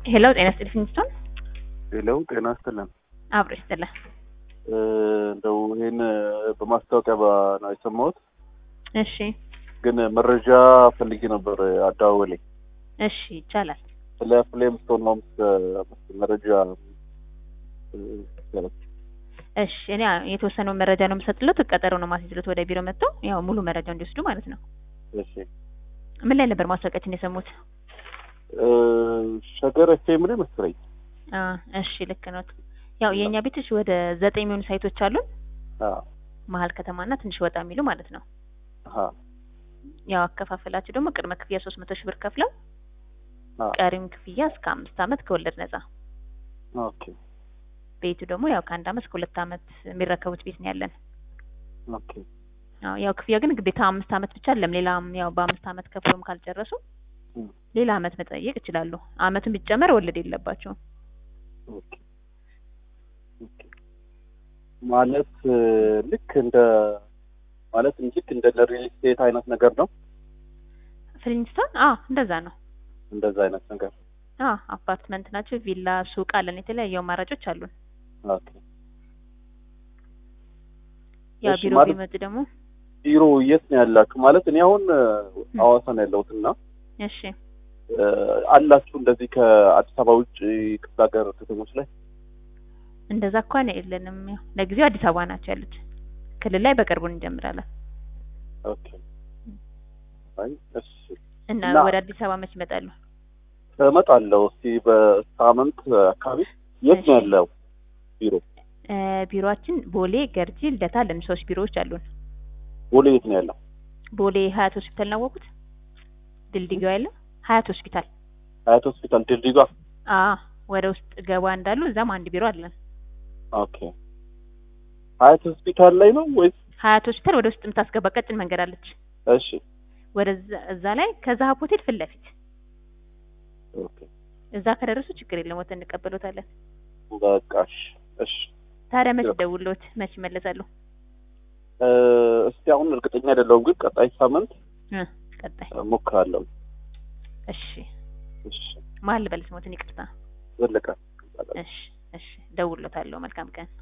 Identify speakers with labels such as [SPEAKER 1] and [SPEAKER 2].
[SPEAKER 1] ሄሎ ጤና ይስጥልኝ ፊንስቶን
[SPEAKER 2] ሌላው ጤና ይስጥልን።
[SPEAKER 1] አብሮ ይስጥልን።
[SPEAKER 2] እ፣ እንደው ይህን በማስታወቂያ ባ- ነው የሰማሁት፣
[SPEAKER 1] እሺ
[SPEAKER 2] ግን መረጃ ፈልጌ ነበር አደዋወሌ ላይ
[SPEAKER 1] እሺ ይቻላል።
[SPEAKER 2] ስለ ፍሌም ስቶን ሆምስ መረጃ እ፣ ይቻላል።
[SPEAKER 1] እሺ እኔ የተወሰነውን መረጃ ነው የምሰጥለት፣ ቀጠሮ ነው ማስይዝለት ወደ ቢሮ መጥተው ያው ሙሉ መረጃ እንዲወስዱ ማለት ነው።
[SPEAKER 2] እሺ
[SPEAKER 1] ምን ላይ ነበር ማስታወቂያችን የሰሙት?
[SPEAKER 2] እ፣ ሸገር ኤፍኤም ላይ መሰለኝ።
[SPEAKER 1] አ እሺ ልክ ነው። ያው የእኛ ቤቶች ወደ ዘጠኝ የሚሆኑ ሳይቶች አሉን
[SPEAKER 2] አዎ
[SPEAKER 1] መሀል ከተማና ትንሽ ወጣ የሚሉ ማለት ነው።
[SPEAKER 2] አሃ
[SPEAKER 1] ያው አከፋፈላቸው ደግሞ ቅድመ ክፍያ ሶስት መቶ ሺህ ብር ከፍለው
[SPEAKER 2] አዎ
[SPEAKER 1] ቀሪም ክፍያ እስከ አምስት ዓመት ከወለድ ነጻ።
[SPEAKER 2] ኦኬ
[SPEAKER 1] ቤቱ ደግሞ ያው ከአንድ ዓመት እስከ ሁለት ዓመት የሚረከቡት ቤት ነው ያለን።
[SPEAKER 2] ኦኬ
[SPEAKER 1] አዎ ያው ክፍያ ግን ግዴታ አምስት ዓመት ብቻ አይደለም። ሌላም ያው በአምስት ዓመት ከፍሎም ካልጨረሱ
[SPEAKER 2] እም፣
[SPEAKER 1] ሌላ ዓመት መጠየቅ ይችላሉ። ዓመቱን ቢጨመር ወለድ የለባቸውም።
[SPEAKER 2] ኦኬ ኦኬ ማለት እ፣ ልክ እንደ ማለት ልክ እንደ ሪል ስቴት አይነት ነገር ነው።
[SPEAKER 1] ፍሊንስቶን አዎ እንደዛ ነው።
[SPEAKER 2] እንደዛ አይነት ነገር
[SPEAKER 1] አዎ አፓርትመንት ናቸው። ቪላ፣ ሱቅ አለን። የተለያዩ አማራጮች አሉን።
[SPEAKER 2] ኦኬ
[SPEAKER 1] ያው
[SPEAKER 2] እሺ፣
[SPEAKER 1] ቢሮ
[SPEAKER 2] ማለት-
[SPEAKER 1] ቢመጡ ደግሞ
[SPEAKER 2] ቢሮ የት ነው ያላችሁ? ማለት እኔ አሁን እ፣ ሐዋሳ ነው ያለሁት እና
[SPEAKER 1] እሺ
[SPEAKER 2] እ፣ አላችሁ እንደዚህ ከአዲስ አበባ ውጭ ክፍለ ሀገር ከተሞች ላይ
[SPEAKER 1] እንደዛ እንኳን የለንም። ያው ለጊዜው አዲስ አበባ ናቸው ያሉት። ክልል ላይ በቅርቡ እንጀምራለን
[SPEAKER 2] ኦኬ አይ እሺ
[SPEAKER 1] እና
[SPEAKER 2] እና-
[SPEAKER 1] ወደ አዲስ አበባ መች ይመጣሉ?
[SPEAKER 2] እመጣለሁ እስቲ በሳምንት አካባቢ የት ነው
[SPEAKER 1] እሺ።
[SPEAKER 2] ያለው ቢሮ
[SPEAKER 1] እ፣ ቢሮአችን ቦሌ፣ ገርጂ፣ ልደታ አለን። ሶስት ቢሮዎች አሉን።
[SPEAKER 2] ቦሌ የት ነው ያለው
[SPEAKER 1] ቦሌ ሀያት ሆስፒታል ናወቁት? ድልድዩ ያለ ሀያት ሆስፒታል
[SPEAKER 2] ሀያት ሆስፒታል ድልድዩ ጋር
[SPEAKER 1] አ ወደ ውስጥ ገባ እንዳሉ እዛም አንድ ቢሮ አለን።
[SPEAKER 2] ኦኬ ሀያት ሆስፒታል ላይ ነው ወይስ
[SPEAKER 1] ሀያት ሆስፒታል ወደ ውስጥ የምታስገባ ቀጭን መንገድ አለች።
[SPEAKER 2] እሺ
[SPEAKER 1] ወደዛ እዛ ላይ ከዛሀብ ሆቴል ፊት ለፊት
[SPEAKER 2] ኦኬ
[SPEAKER 1] እዛ ከደረሱ ችግር የለም ወተን እንቀበሎታለን።
[SPEAKER 2] በቃ እሺ እሺ
[SPEAKER 1] ታዲያ መች
[SPEAKER 2] ያው።
[SPEAKER 1] ደውሎት መች ይመለሳሉ?
[SPEAKER 2] እ፣ እስቲ አሁን እርግጠኛ አይደለሁም ግን ቀጣይ ሳምንት
[SPEAKER 1] እ ቀጣይ
[SPEAKER 2] እሞክራለሁ
[SPEAKER 1] እሺ
[SPEAKER 2] እሺ
[SPEAKER 1] ማን ልበል ስሞትን ይቅርታ።
[SPEAKER 2] ዘለቀ
[SPEAKER 1] እሺ እሺ ደውሎታለሁ። መልካም ቀን